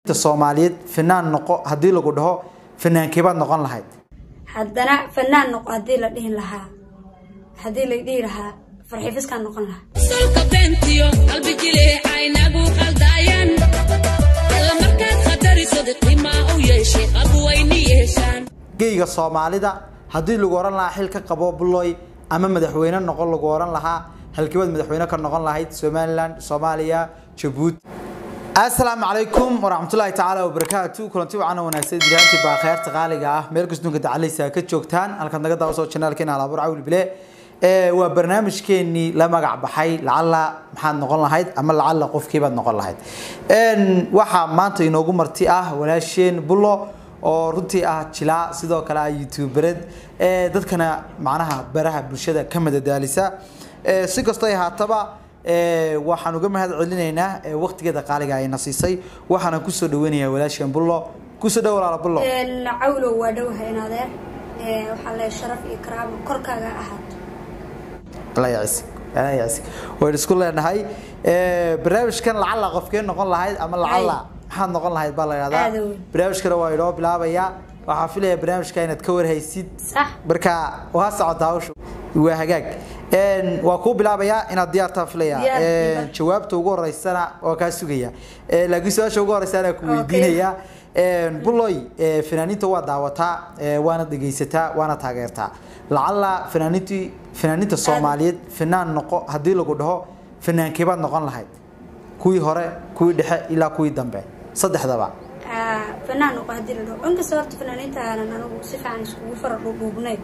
soomaaliyeed fanaan noqo haddii lagu dhaho fanaankeebaad noqon lahayd haddana fanaan noqo haddii la dhihi lahaa haddii la dhihi lahaa farxifiskaan noqon lahaa solka beentiyo qalbi jileecaynagu qaldaayan alla markaad khatarisada qimaa u yeeshay qabwayni yeeshaan geyga soomaalida haddii lagu ohan lahaa xil ka qabo buloy ama madaxweyne noqon lagu ohan lahaa halkiibaad madaxweyne ka noqon lahayd somalilan soomaaliya jabuuti asalaamu calaykum waraxmatullaahi tacaala wabarakaatu kulanti wacan wanaagsan dirhaantii baa kheyrta qaaliga ah meel kastunka dacaleysa ka joogtaan halkaad naga daawaso janaalkeena halaabur cawil bile waa barnaamijkeenii la magac baxay lacala maxaad noqon lahayd ama lacala qofkiibaad noqon lahayd waxaa maanta inoogu marti ah walaasheen bulo oo runtii ah jilaa sidoo kale ah youtubered dadkana macnaha baraha bulshada ka madadaalisa si kastoo ay haataba waxaan uga mahad celinaynaa waqtigeeda qaaliga ayna siisay waxaana kusoo dhaweynayaa walaasheen bullo kusoo dhow walaala bullo cawlow waa dhowahay in adeer waxaa le sharaf iyo karaamo korkaaga ahaato alla yacisig alla yacisig waynu isku leenahay barnaamijkan lacala qofkee noqon lahayd ama lacala maxaad noqon lahayd baa la yidhahdaa Aad weyn. barnaamijkana waa inoo bilaabayaa waxaa filaya barnaamijka inaad ka warhaysid sax marka waa socota hawsha waa hagaag Een, waa kuu bilaabayaa inaad diyaartaa filaya Diyaar, Een, diyaar. jawaabta ugu horeysana waa kaa sugaya Ee, laakiin su-aasha ugu horeysa anaa ku Okay. weydiinaya Een, buloy ee, fanaaniinta waa daawataa ee, waana dhegeysataa waana taageertaa lacala fanaaniintii fanaaniinta soomaaliyeed fanaan noqo haddii lagu dhaho fanaankeebaad noqon lahayd kuwii hore kuwii dhexe ilaa kuwii dambe saddexdaba Ah, fanaan noqo haddii la dhaho inkasta horta fanaaniinta aanan anigu si fiican iskugu fara dhuudhuubnayn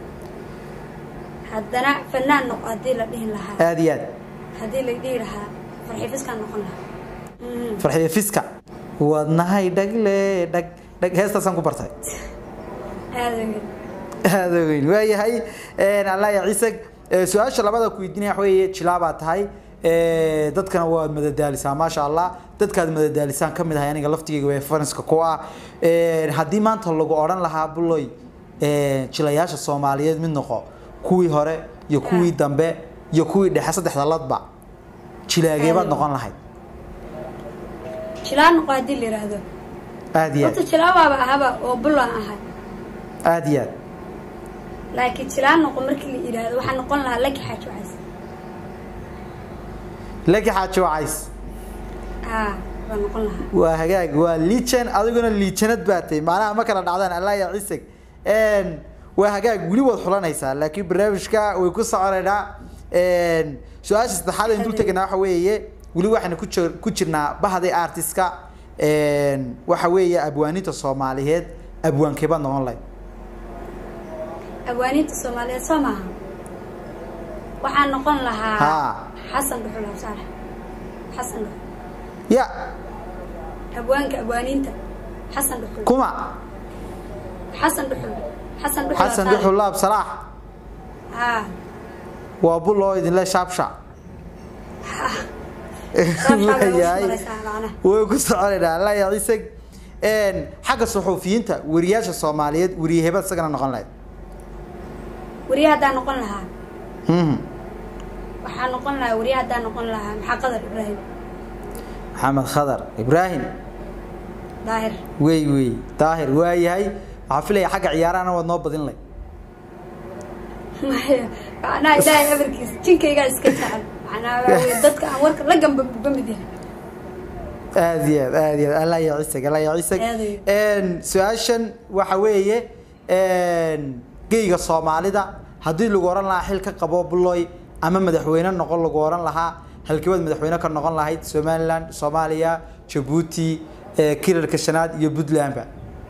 haddana fanaan noqo haddii la dhihi lahaa aada iyo aad haddii la dhihi lahaa farxifiskaan noqon lahaa Mhm. farxiyo fiska wadnahay dhagle dhag dhag heestaasaan ku bartay aada weyn aada weyn waayahay allah ya ciisag Ee, su-aasha labada ku weydiinaya waxa weeye jilaabaa tahay Ee, dadkana waad madadaalisaa maasha allah dadkaad madadaalisaan ka mid ahay aniga laftigeyga way faranska ku ah Ee, haddii maanta lagu odhan lahaa buloy ee, jilayaasha soomaaliyeed mid noqo kuwii hore iyo kuwii dambe iyo kuwii dhexe saddexda ladba jilaageebaad noqon lahayd jilaa noqo haddii la yidhaahdo aada iyo horta aad jilaabaaba ahaba oo bulaan ahay aada iyo aad laakiin jilaa noqo markii la yidhaahdo waxaa noqon lahaa laki xaaji wacays lagi xaaji wacays haa baa noqon lahaa waa hagaag waa liijan adiguna liijanad baa tahay macnaha ma kala dhacdaan allah ya ciisag Een, waa hagaag weli waad xulanaysaa laakiin barnaamijka way ku soconaynaa Een, su-aasha saddexaad aynu dul tegaynaa waxa weeye weli waxaynu ku jir- ku jirnaa bahday artiska Een, waxa weeye abwaaninta soomaaliyeed abwaankeebaad noqon lahayd abwaaniinta soomaaliyeed soo maaha waxaa noqon lahaa Haa. xasan dhuxul absaalax xasan dhuxul ya abwaanka abwaaniinta xasan dhuxul kuma xasan dhuxul xasan dhuxul xasan Absaalax. duxul laab salaax haa waa bul oo idinle shaabsha Shaabshaab bay ugu Waayahay. maraysaa macnaha. way ku soconaynaa allah ya ciisag Een, xagga suxuufiyiinta wariyaasha soomaaliyeed wariyahebad isagana noqon lahayd wariye haddaan noqon lahaa Mhm. waxaa noqon lahaa wariye haddaan noqon lahaa maxaa qadar ibraahim maxamed khadar ibraahim daahir wey wey daahir waayahay waxaa filaya xagga ciyaarahana waad noo badin lay Maya, macnaha ilaahay amarkiisa jinkaygaa iska jecel macnaha waxaa weeye dadka aan warka la gamba buga mid yahay aada iyo aad aada iyo aad allah ya ciisag allah ya ciisag Aad iyo Een, su-aashan waxa weeye een, geyga soomaalida haddii lagu oran lahaa xil ka qabo buloy ama madaxweyne noqon lagu oran lahaa halkiibaad madaxweyne ka noqon lahayd somalilan soomaaliya jabuuti ee, kirirka shanaad iyo puntlandba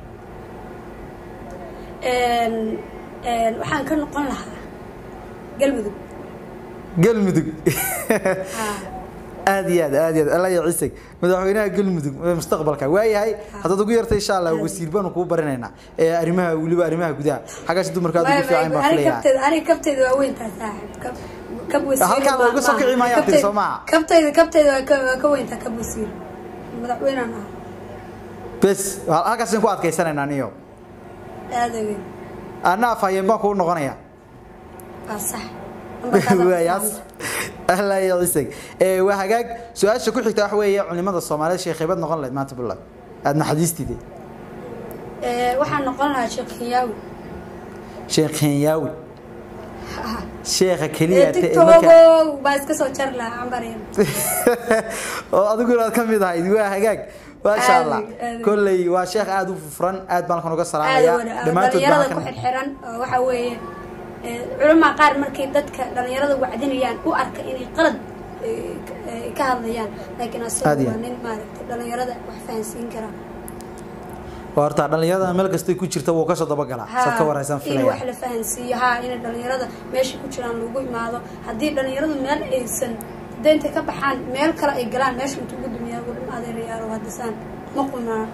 Een, een, waxaan ka noqon lahaa galmudug galmudug haa aad iyo aad aad iyo aad allah ya ciisag madaxweynaha galmudug ee mustaqbalka waayahay haddaad ugu yartay insha allah wasiir baanu kuu barinaynaa ee arrimaha weliba arrimaha gudaha xaggaas dumarka aad ugu fiican baan aniga filayaa kabteeda aniga kabteeda waa weyntaa saaxib kab kab wasiir Halkaan ma- looga soo ma- kici maayo kabteeda- abtir, soo maaha? kabteeda kabteeda waa ka waa ka weyntaa kab wasiir madaxweynaan ah bes halkaasaan ku adkaysanaynaa niyo aada weyn anna afhayeen baan kuu noqonayaa waa sax Lambarkaas waayaas allah ya ciisag ee waa hagaag su-aasha ku xigta waxa weeye culimada soomaaliyeed sheekheybad noqon lahayd maanta buntland aada naxadiistide Ee, waxaan noqon lahaa sheekh kinyaawi sheekh kenyaawi sheekha keliya te- marka tiktokow baa iska soo jar lahaa cambaryar oo adiguna aad ka mid ahayd waa hagaag maasha Aadi, allah aadi. kolley waa sheekh aada u furan aad baan halkan uga aada salaamaya wada dhammaantood baan dhalinyarada ku halkan xirxiran oo waxa weeye ee, culamaa qaar markay dadka dhalinyarada wacdinayaan u arka inay qalad ee, ka- ee, ka hadlayaan laakiin Aad asagu iyo waa aad. nin maaragtay dhalinyarada wax fahansiin kara waa horta dhalinyarada meel kastay ku jirta wuu kasoo dabagalaa saad ka waraysan in wax filaya la fahansiiyo ha inay dhalinyarada meesha ku jiraan lagu imaado haddii dhalinyaradu meel aysan hadday intay ka baxaan meel kale ay galaan meesha intuu ugu dumiyaa ugu dhim adeerayaalo hadisaan ma qunaa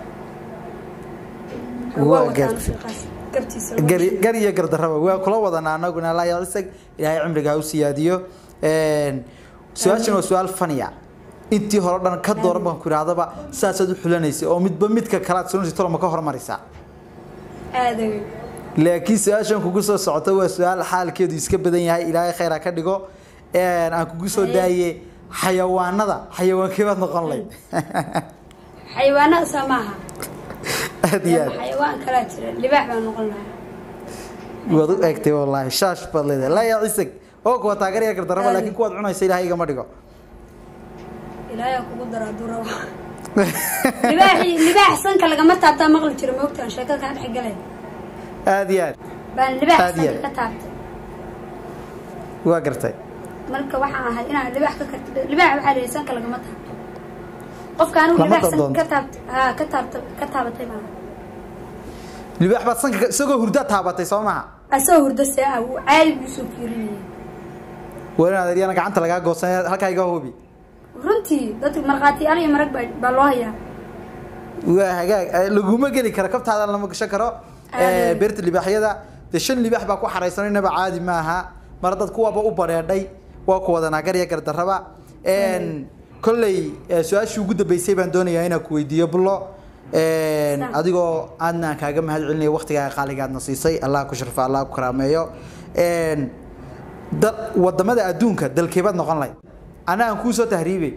Waa wataan gaar- fiiqaas gartiisa lagu gari dhashay. gar iyo gardarraba waa kula wadanaa anaguna laa yacisag ilaahay cimriga ha u siyaadiyo su-aashan waa su-aal faniya intii hore dhan ka dooran baan ku idhahdaba saasaad u xulanaysay oo midba midka kalaad sunasi toloma ka hormarisaa aada wey laakiin su-aashan kugu soo socota waa su-aal xaalkeedu iska badan yahay ilaahay khayr ha ka dhigo aan kugu soo daaye xayawaanada xayawaankee baad noqon layd xayawaanada saa maaha aad iyo aad xayawaan kalaa jira libaax baan noqon lahaa waad u eegtay wallaahi shaash baad leedahay laa yaa cisag oo kuwa taageeraya gardarraba Aad. laakiin kuwaad cunaysa ilaahay igama dhigo ilaayaa kugu dara hadduu rabo libaaxii libaax sanka lagama taabtaa maqli jiro moogtaan sheekada kaa dhex galay aad iyo aad baan libaax Aad iyo sanka aad. ka taabtay waa gartay marka waxaan ahay inaan libaax ka karti libaax waxaa lihi sanka lagama taabto qofka anigu Lama libaax sanka doonto. ka taabtay haa ka taabtay ka taabatay baan libaax baad sanka ka- isagoo hurda taabatay soo maha asoo hurdo see ah wuu caadi buu soo fiirinayay waa inaad adyana gacanta lagaa goosan halkaa iga hubi runtii dadka markhaatiyaal iyo marag baa baa loo hayaa waa hagaag Eh, laguma geli karo kabtaada lama gashan karo Eh, Aad. beerta libaaxyada dee shan libaax baa ku xaraysan inaba caadi maaha mar dad kuwaba u bareedhay waa ku wada naagar iyo gardarraba En, kolley eh, su-aashii ugu dambeysay baan doonayaa inaan ku weydiiyo bullo En, Saan. adigoo aadna aan kaaga mahad celinaya waqtigaaga qaaligaadna siisay allah ku sharfa allah ku karaameeyo En, dal wadamada adduunka dalkeebaad noqon lahayd ana aan kuu soo tahriibay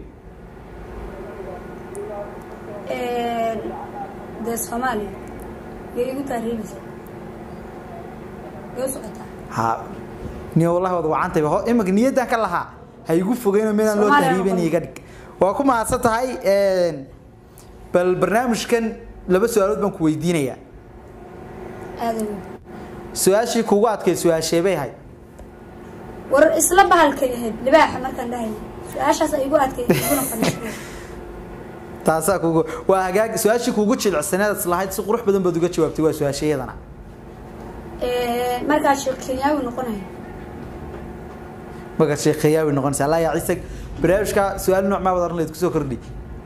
dee soomaaliya yay igu taariibaysaa yay u socotaa ha niyo wallahi wad wacantayba ho imika niyaddan ka lahaa ha igu fogeyno meelaan loo Soomaaliya tahriibin noqon. iga dhig waa ku mahadsan tahay en, bal barnaamijkan laba su-aalood baan ku weydiinayaa aada weyn su-aashii kugu adkay su-aasheebay ahayd war isla bahalkay ahayd libaaxa markaan dhahayay su-aashaas ay igu adkay iguna fadhiisay taasaa kugu waa hagaag su-aashii kugu jilicsaneed islahayd si qurux badan baad uga jawaabtay waa su-aashayadana markaa sheekh kenyaawi noqonaya marka sheekheeyaawi noqonaysa allah yaa ciisag barnaamijka su-aal nooc maa wad oran lahayd kusoo kordhi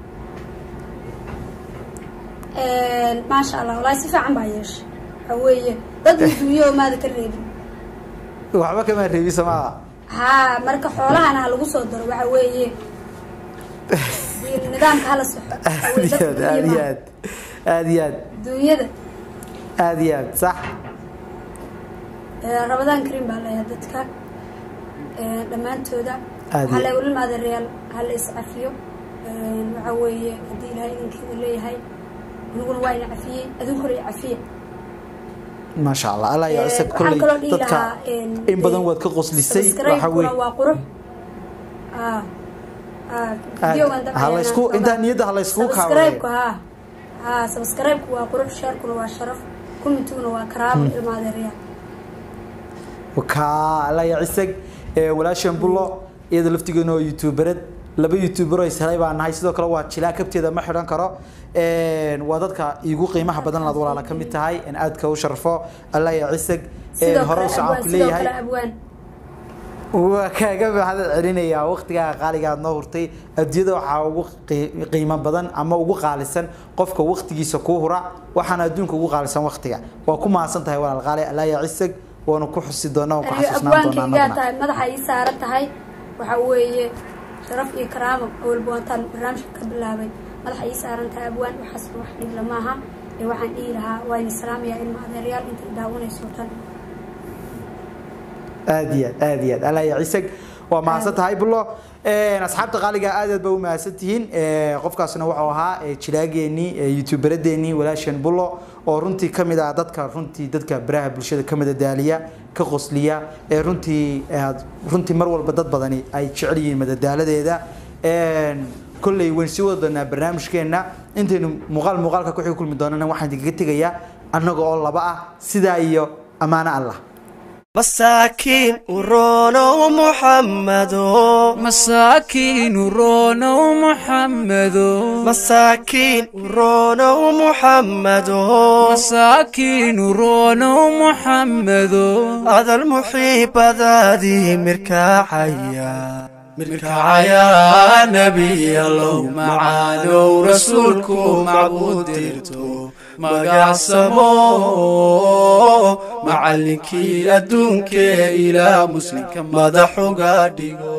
maasha allah wallaahi si fiican baa yeeshay waxaa weeye dad adduunyo maada ka reebin waxba kamaa reebi samaada haa marka xoolahana ha lagu soo daro waxa weeye nidaamka hala soxo aad iyo aad aad iyo aad aad iyo aad adduunyada aad iyo aad sax rabadaan karim baa leeyahay dadka ee, dhammaantooda Aad waxaa iyo- le ulil adeerayaal hala iscafiyo Een, waxaa weeye haddii ilaahay idinkeeda leeyahay aniguna waa ina cafiyey adinkuna i cafiya maasha allah allah yaa Ee, ciisag waxaan kolley kaloo dhihi dadka lahaa een, in badan dee, waad ka qoslisay waxa subscribe-kuna weeye waa qurux Ah, ah, videogan dambe ha la ayaan isku rabaa. intaa niyadda ha la isku kaabayo Subscribe-ku, haa haa subscribe-ku waa qurux sharekuna waa sharaf commentiguna waa karaamo ilma adeerayaal ka allah yaa ciisag ee walaashan bullo iyada laftigeena oo youtuberad laba youtuber oo is helay baan nahay sidoo kale waa jilaa kabteeda ma xidhan karo Een, waa dadka iigu qiimaha badan laad walaala ka mid tahay in aadka u sharfo allah yaa ciisag sidoo hore kale u socon abwaan ku sidoo leeyahay kale abwaan waa kaaga mahad celinayaa waqtigaa qaaliga aad noo hurtay adduunyada waxaa ugu qii- qiimo badan ama ugu qaalisan qofka waqtigiisa kuu hura waxaana adduunka ugu qaalisan waqtiga waa ku mahadsan tahay walaal qaali allah yaa cisag waanu ku xusi doonaa waan ku aniga xasuusnaan doonaa abwaankaygaa annaguna tahay madaxa ii saaran tahay waxa weeye sharaf iyo karaamo awalba wantaan barnaamijka ka bilaabay madaxa ii saaran tahay abwaan waxaas wax dhibla maaha ee waxaan dhihi lahaa waa ini salaamayaa ilma adeerayaal inta i daawanayso tan aad iyo aad aad iyo aad allah yaa cisag waa mahadsan tahay bulo asxaabta qaaliga aad aad ba u mahadsan tihiin qofkaasna wuxuu ahaa jilaageenii youtuberadeenii walaasheen bulo oo runtii ka mid ah dadka runtii dadka baraha bulshada ka madadaaliya ka qosliya ee runtii runtii mar walba dad badani ay jecel yihiin madadaaladeeda kolley wayn sii wada doonaa barnaamijkeenna intaynu muuqaal muuqaalka ku xigi kulmi doonana waxaan idinkaga tegayaa annaga oo laba ah sidaa iyo ammaano allah masaakiin uronow muxammado masaakiin uronow muxammado masaakiin uronow muxammado masaakiin uronow muxammado adal muxiibadaadii mirkaacaya mirkacaya nebiyalow macaanow rasuulku macbuud dirto magacsamo macallinkii adduunkee ilaa muslimka madaxuga dhigo